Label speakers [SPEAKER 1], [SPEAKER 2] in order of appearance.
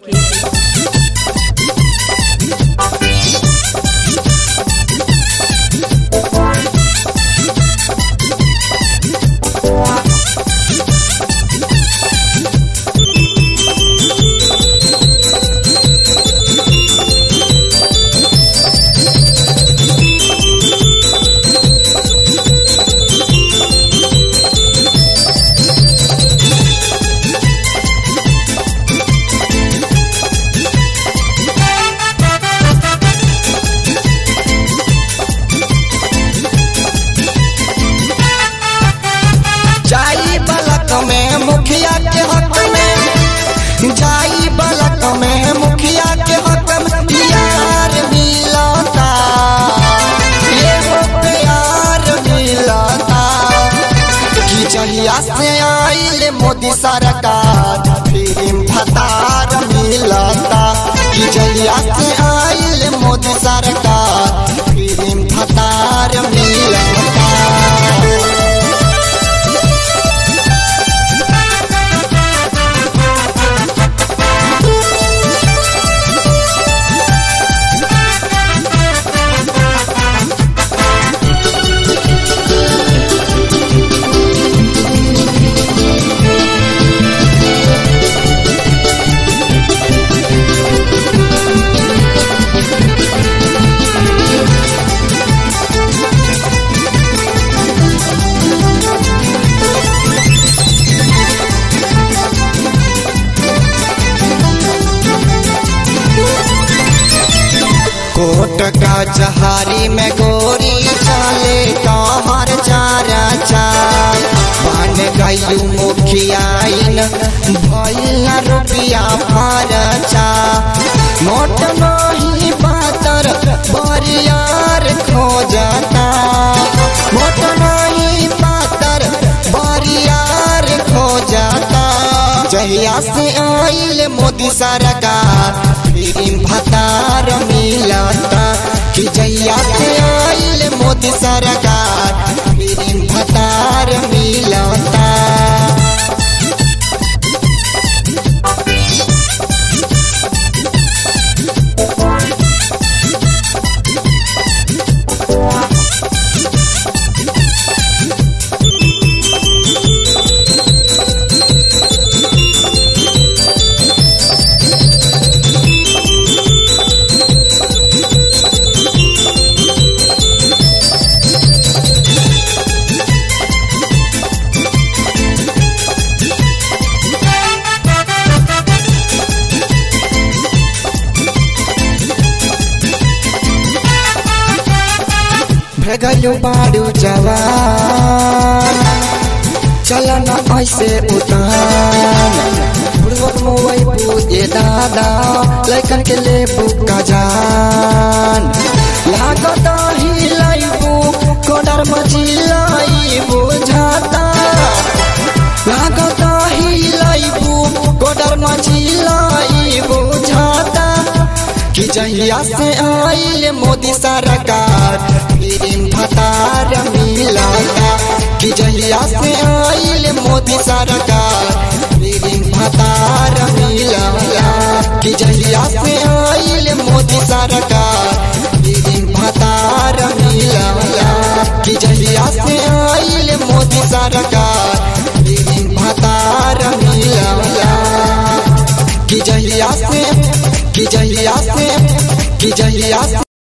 [SPEAKER 1] जाई बलक में मुखिया के हक में जाई बलक में मुखिया के हक में यार मिलता ये हो प्यार मिलता कि जहिया से आइल मोदी सरकार फिल्म फतार मिलता कि जहिया से आइल मोदी सरकार फिल्म फतार मिलता कोट का जहारी में गोरी चले तोहर चारा चाल बन गयू मुखियाइन भइल रुपिया फरचा मोट नहीं पातर बरियार खोजता मोट नहीं पातर बरियार खोजता जहिया से आइल मोदी सरकार फिल्म भतार मिलता कि जहिया से आइल मोदी सरकार फिल्म भतार मिलता भगलू बाड़ू जवान चल न ऐसे उतान बुढ़वत मोबाइल पूजे दादा लैकन के ले बुका जान लागत ही लाइबू कोडर मची लाइबू झाता लागत ही लाइबू कोडर मची लाइबू झाता कि जहिया से आइल मोदी सरकार फिल्म भतार मिलता कि जहिया से आइल मोदी सरकार फिल्म भतार मिलता कि जहिया से आइल मोदी सरकार फिल्म भतार मिलता कि जहिया से आइल मोदी सरकार फिल्म भतार मिलता कि जहिया से कि जहिया से कि जहिया से